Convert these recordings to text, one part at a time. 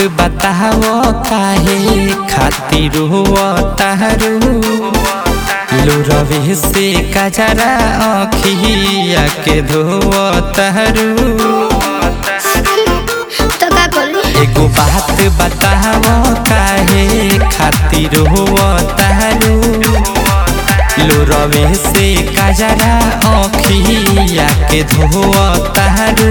बताओ काहे खातिर हुआ तारू लुरवे से कजरा अखिया के धोआ तारू तो का करी एगो बात बताओ काहे खातिर हुआ तारू लुरवे से कजरा अखिया के धोआ तारू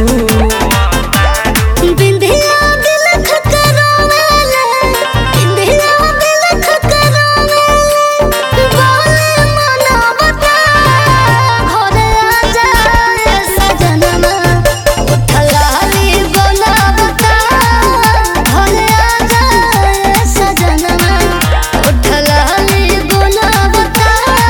बिंदिया दिल खकरावेले बिंदिया दिल खकरावेले बोले मना बता घरे आ जाए सजनमा उठलाली बोला बता घरे आ जाए सजनमा उठलाली बोला बता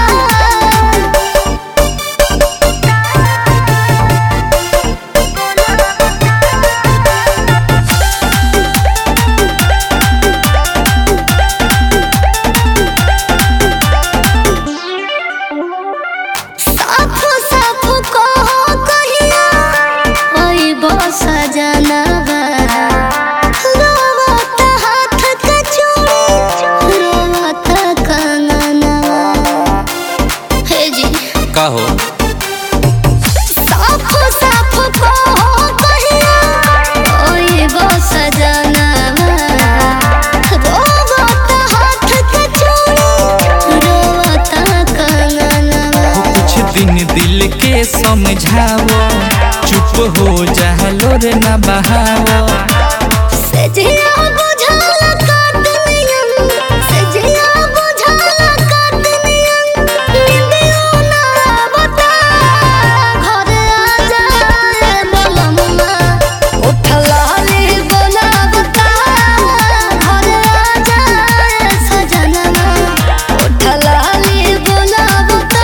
साफ साफ कहो कहिया ओई बस जनवा रोवत हाथ के चूड़ी रोवत कंगनवा हे जी कहो साफ साफ कहो कहिया ओई बस जनवा रोवत हाथ के चूड़ी रोवत कंगनवा कुछ दिन दिल के समझाओ चुप हो जालो रे न बहाओ सजिया बुझाल काट नियम सजिया बुझाल काट नियम निंदियो ना बता घरे आ जाए बोलम्मा उठलाली बोला बता घरे आ जाए सजनमा उठलाली बोला बता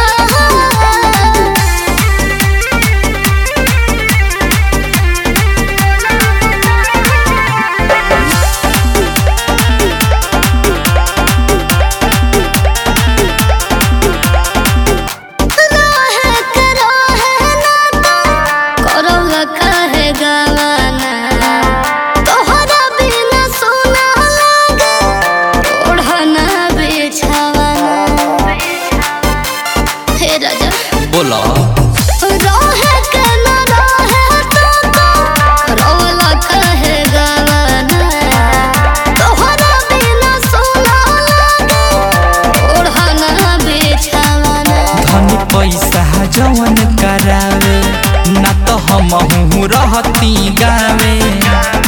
रहे के रहे नाता, करौल काहे गवाना? तोहरा बिना सोना लागे, ओढ़ना बिछावाना। हे राजा बोलो रहे के न रहे ताता, करौल काहे गवाना? तोहरा बिना सोना लागे, ओढ़ना बिछावाना। धनी पैसा जवन करावे ना तो हम रहती गावे